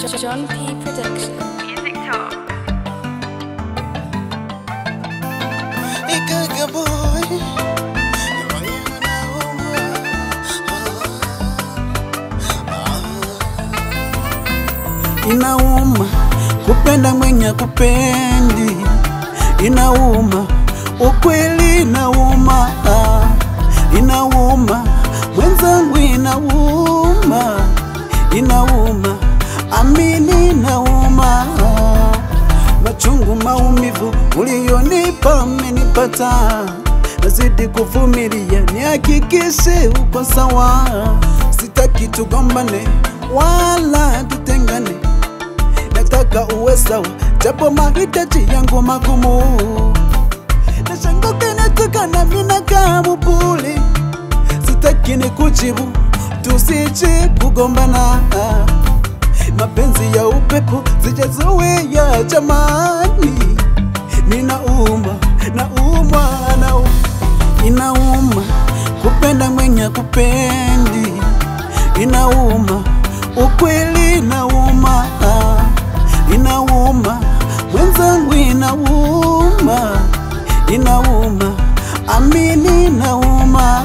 John P. Production. Music Talk. Ikaga boy Inauma kupenda mwenye kupendi, inauma ukweli, inauma inauma mwenzangu, inauma inauma, amini, inauma machungu, maumivu ulionipa amenipata, nazidi kuvumilia, nihakikishe uko sawa, sitaki tugombane wala tutengane, nataka uwe sawa, japo mahitaji yangu magumu, nashanguka nataka na mina kama puli, sitaki ni kujibu, tusije kugombana mapenzi ya upepo sijazoea jamani, ninauma nauma na inauma kupenda mwenye kupendi, inauma ukweli, inauma inauma mwenzangu, inauma inauma, amini, inauma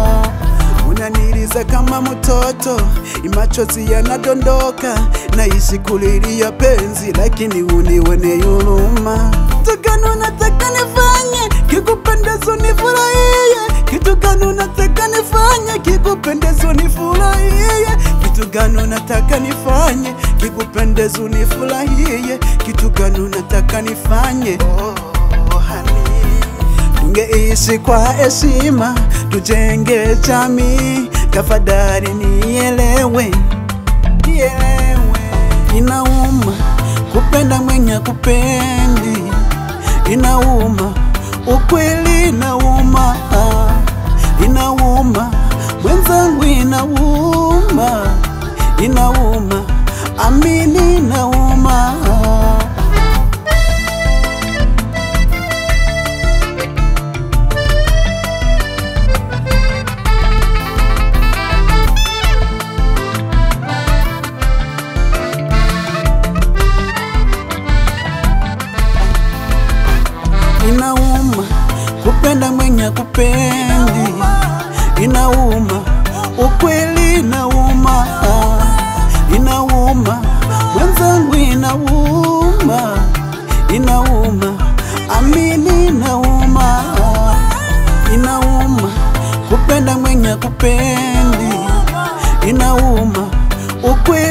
unaniliza kama mtoto, machozi yanadondoka, naishi kulilia penzi, lakini unione huruma. Kitu gani unataka nifanye kikupendeza nifurahie? Kitu gani unataka nifanye kikupendeza nifurahie? Kitu gani unataka nifanye kikupendeza nifurahie? Kitu gani unataka nifanye? Oh, honey. Tungeishi kwa heshima, tujenge jamii. Tafadhali nielewe, nielewe. Inauma kupenda mwenye kupendi, inauma ukweli, inauma inauma mwenzangu, inauma inauma, amini, inauma inauma kupenda mwenye kupendi, inauma ukweli, inauma inauma mwenzangu, inauma inauma, amini, inauma inauma kupenda mwenye kupendi, inauma ukweli